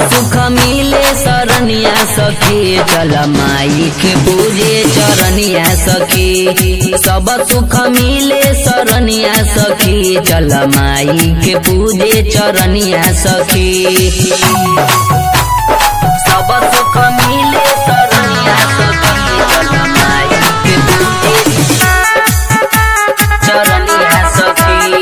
सुख मिले सरनिया सखी चल माई के पूजे चरनिया सखी सब सुख मिले सरनिया सखी चल माई के पूजे चरनिया सखी सब सुख मिले सरनिया सखी चल माई के पूजे चरनिया सखी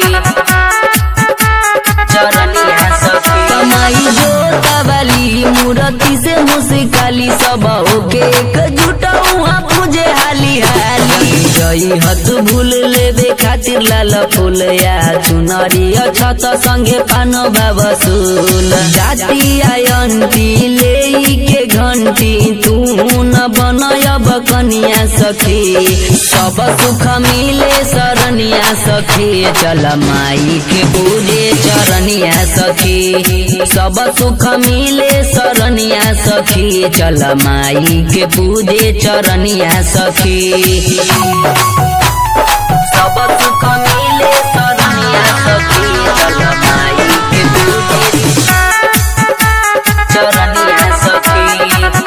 चरनिया सखी कमाई जोतावाली मूर्ति से मुस्काली सब ओके एकजुट हुआ पूजे हाली हाली गई हत भूल लेबे खातिर लाल फूल या चुनरी छत संगे पान बाबसूल जाति आयंती ले के घंटी तू न बनयब कनिया सखी सब सुख मिले सरनिया सखी चल माई के पूजे चरनिया सखी सब सुख मिले सरनिया सखी चल माई के पूजे चरनिया सखी सब सुख मिले सरनिया सखी चल माई के पूजे चरनिया सखी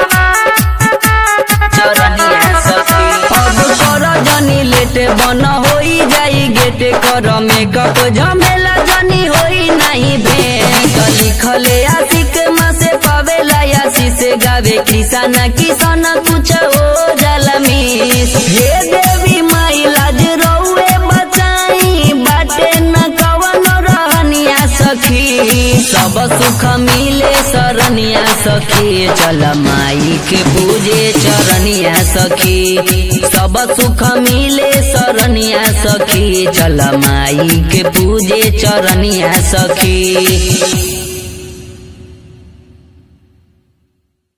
चरनिया सखी अब कर जनी लेट बन होई जाई गेट कर मेकअप झमेला जनी होई नहीं भेंट लिखले आशिक माँ से पावेला आशी से गावे किसान किसान कुछ हो जाला मिस हे देवी माई लाज रउए बचाई बाटे न कवन रहनिया सखी सब सुख मिले सरनिया सखी चल माई के पूजे चरनिया सखी सब सुख मिले सरनिया सखी चल माई के पूजे चरनिया सखी